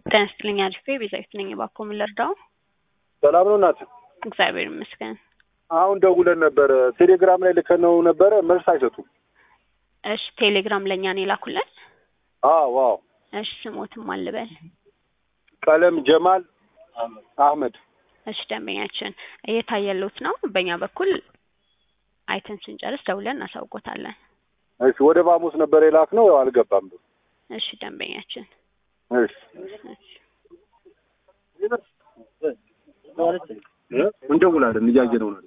ጤና ይስጥልኝ አሪፌ ቤዛዊት ነኝ። እባክዎ ምን ልርዳው? ሰላም ነው እናት? እግዚአብሔር ይመስገን። አሁን ደውለን ነበረ። ቴሌግራም ላይ ልከነው ነበረ፣ መልስ አይሰጡም። እሺ ቴሌግራም ለእኛ ነው የላኩልን? አዎ አዎ። እሺ ስሞትም አልበል። ቀለም ጀማል አህመድ። እሺ ደንበኛችን እየታየሉት ነው። በእኛ በኩል አይተን ስንጨርስ ደውለን እናሳውቆታለን። እሺ ወደ ባሙስ ነበር የላክነው፣ ያው አልገባም። እሺ ደንበኛችን እሺ እንደውላለን፣ እያየነው ነው።